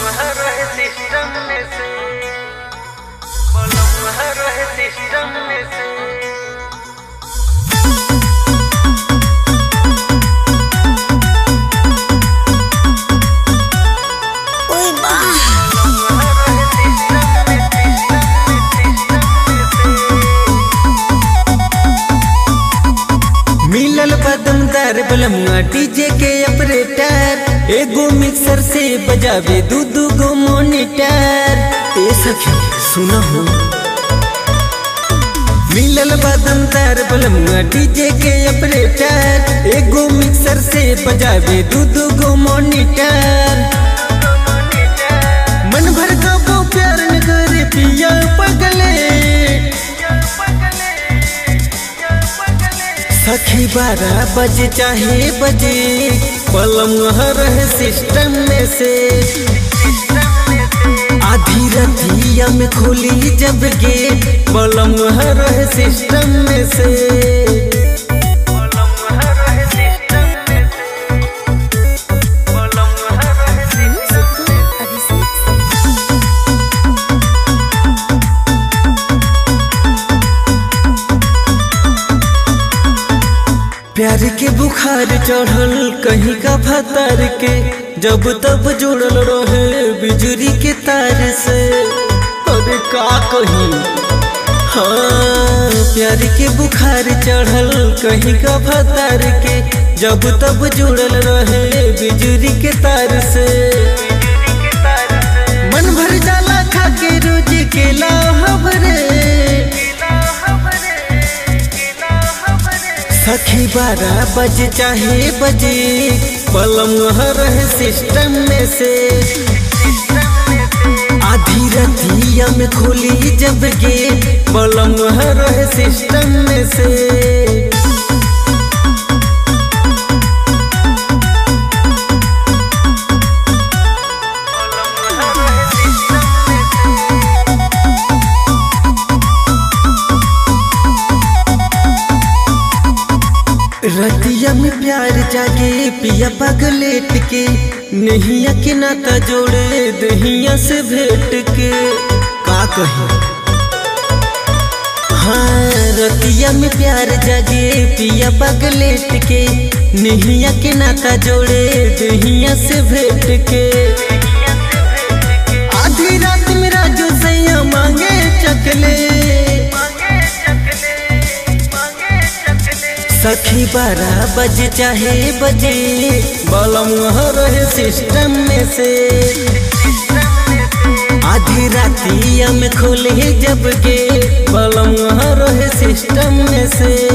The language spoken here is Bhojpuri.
रहे सिस्टम में से बलम रहे सिस्टम में से ओए बा मिलल बदमदार बलमुआ डीजे के ऑपरेटर एगो मिक्सर से बजावे दू दू गो मोनिटर ए सखी सुना हो मिलल बदमदार बलमुआ डीजे के ऑपरेटर एगो मिक्सर से बजावे दू दू गो मोनिटर मन भर का वो प्यार न करे पिया पगले सखी बारह बजे चाहे बजे पलम रहे सिस्टम में से आधी रतिया में खोली जब गेट पलम रहे सिस्टम में से बलम रहे सिस्टम में से बलम रहे सिस्टम में से प्यार के बुखार चढ़ल कहीं का भतार के जब तब जुड़ल रहे बिजली के तार से अरे का कहीं हाँ प्यार के बुखार चढ़ल कहीं का भतार के जब तब जुड़ल रहे बिजली के तार से मन भर जाला खा के रोज केला हबरे सखी बारह बजे चाहे बजे पलम रहे सिस्टम में से आधी रतिया में खोली जब गेट पलम रहे सिस्टम में से रतिया में प्यार जागे पिया पगलेट के नहिया के नाता जोड़े दहिया से भेट के का कही हाँ रतिया में प्यार जागे पिया पगलेट के नहिया के नाता जोड़े दहिया से भेट के आधी रात में राजू सैया मांगे चकले सखी बारह बजे चाहे बजे बलम रहे सिस्टम में से आधी रातिया में खोले जब के बलम रहे सिस्टम में से